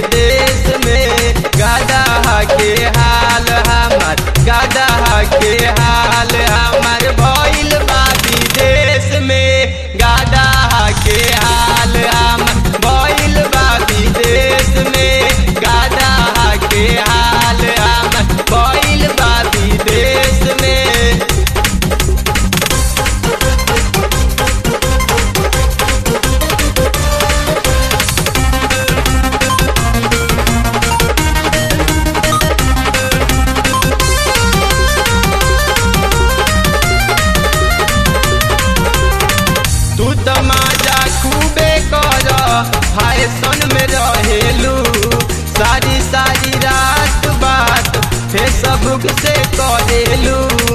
विदेश में गादा के हाल हमार गादा के हाल हमार भइल बा विदेश में गादा के हाल हमार भइल बा विदेश में गादा के हाल हमार भइल बा विदेश में तू त माजा खूबे कर फैशन में रहेलू सारी सारी रात बात फेसबुक से करेलू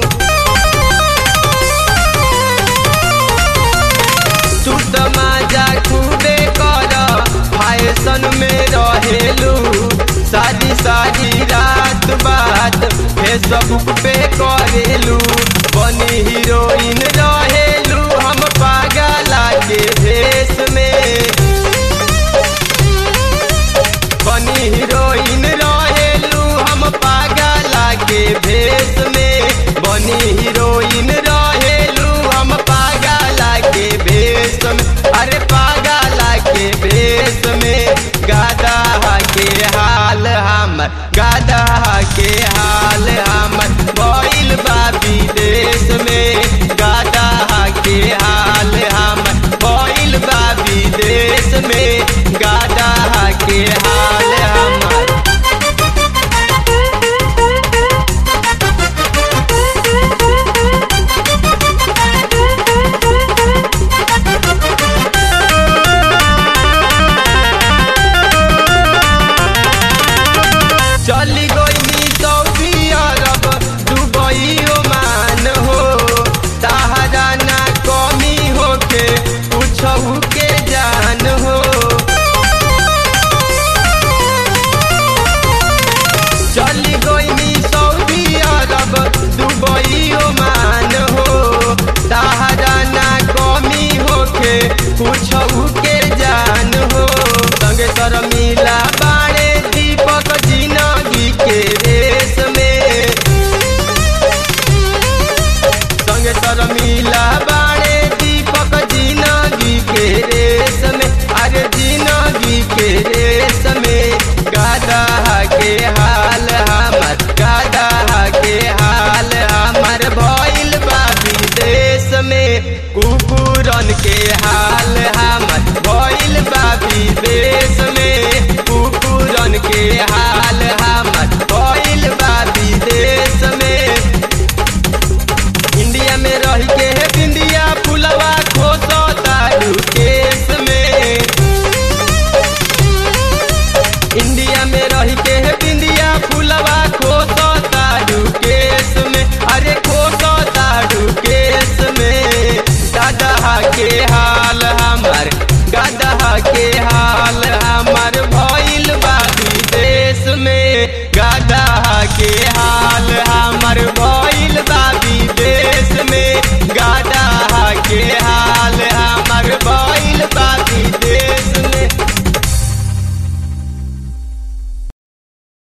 तू त माजा खूबे कर फैशन में रहेलू सारी सारी रात बात फेसबुक पे करेलू बनी हीरोइन रहेलू हम पागला के भेष में बनी हीरोइन रहेलू हम पागला के भेष में बनी हीरोइन रहेलू हम पागला के भेष में अरे पागला के भेष में गादा के हाल हमर गादा के हाल हमर भइल बा विदेश में गादा के हाल हमर भइल बा विदेश में गादा के हाल